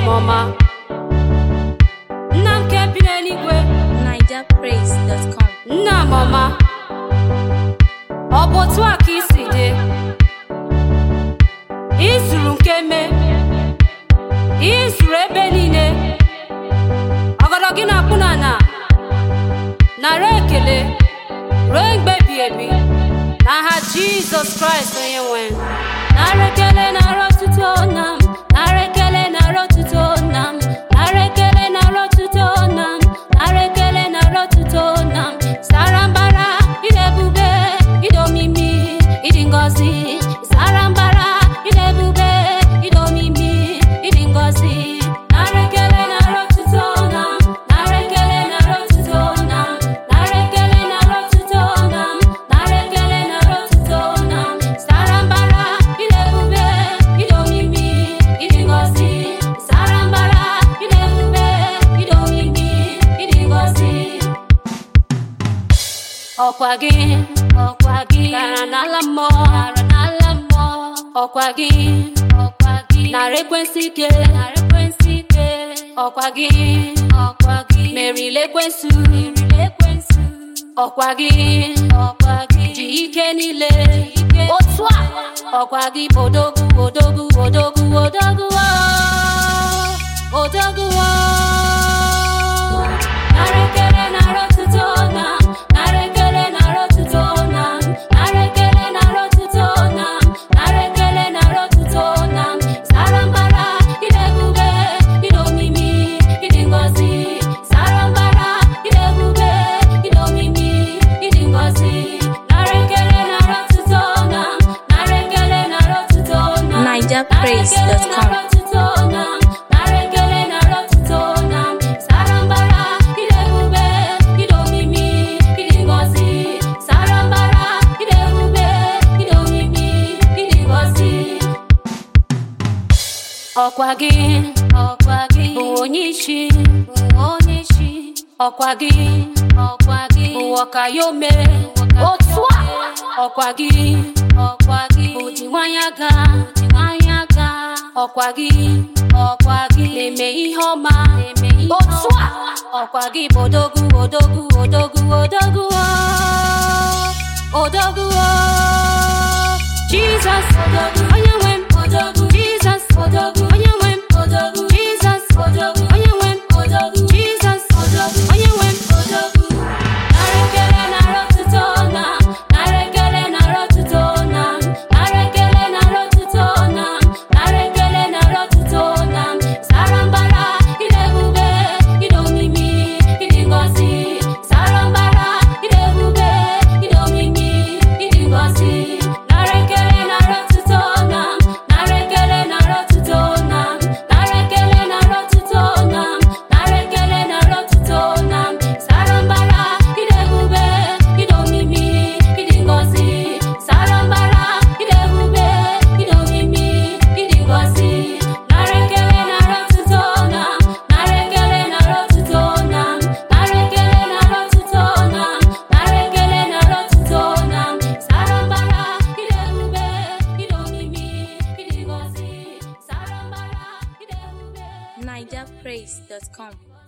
ọma nna m nke bi n'eluigwe NigerPraise.com. nna m ọma ọ bụ otu a ka isi dị izuru nke me izuru ebe niile ọgọdọ gị na-akpụ na na nara ekele ruo mgbe ebi ebi n'aha jizọs kraịst onye nwe nara ekele nara otuto nna m nara ekele nara otuto nna m nara ekele nara otuto nna m nara ekele nara otuto nna m sara mbara ịdị ebube ịdị omimi ịdị ngọzi sara mbara ịdị ebube ịdị omimi ịdị ngọzi nara ekele nara otuto nna m nara ekele nara otuto nna m nara ekele nara otuto nna m nara ekele nara otuto nna m sara mbara ịdị ebube ịdị omimi ịdị ngọzi sara mbara ịdị ebube ịdị omimi ịdị ngọzi ọkwa gị ọkwa gị gara n'ala mmụọ gara n'ala mmụọ ọkwa gị ọkwa gị nara ekwensị ike nara ekwensị ike ọkwa gị ọkwa gị merila ekwensu merila ekwensu ọkwa gị ọkwa gị ji ike niile otu a ọkwa gị odogwu odogwu odogwu odogwu o, odogwu o. Nara ekele nara otuto na m, nara ekele nara otuto na m, nara ekele nara otuto na m, nara ekele nara otuto na m. Sara mbara ịdị ebube ịdị omimi ịdị ngọzi sara mbara ịdị ebube ịdị omimi ịdị ngọzi nara ekele nara otuto na m, nara ekele nara otuto na m. NigerPraise.com. ọkwa gị ọkwa gị bụ onye isi bụ onye isi ọkwa gị ọkwa gị bụ ọkayome otu a ọkwa gị ọkwa gị bụ dị nwanyị aga dị nwanyị aga ọkwa gị ọkwa gị na-eme ihe ọma na-eme ihe otu a ọkwa gị bụ odogwu odogwu odogwu odogwu o, odogwu o. Jesus odogwu onye nwe m odogwu Jesus odogwu onye nwe m odogwu Jesus odogwu onye nwe m odogwu Jesus odogwu onye nwe m odogwu nara ekele nara otuto na m nara ekele nara otuto na m nara ekele nara otuto na m nara ekele nara otuto na m sara mbara ịdị ebube ịdị omimi ịdị ngọzi sara mbara ịdị ebube ịdị omimi ịdị ngọzi nara ekele nara otuto na m nara ekele nara otuto na m nara ekele nara otuto na m nara ekele nara otuto na m sara mbara ịdị ebube ịdị omimi ịdị ngọzi sara mbara ịdị ebube ịdị omimi ịdị ngọzi nara ekele nara otuto na m nara ekele nara otuto na m nara ekele nara otuto na m nara ekele nara otuto na m sara mbara ịdị ebube ịdị omimi ịdị ngọzi sara mbara ịdị ebube NigerPraise.com.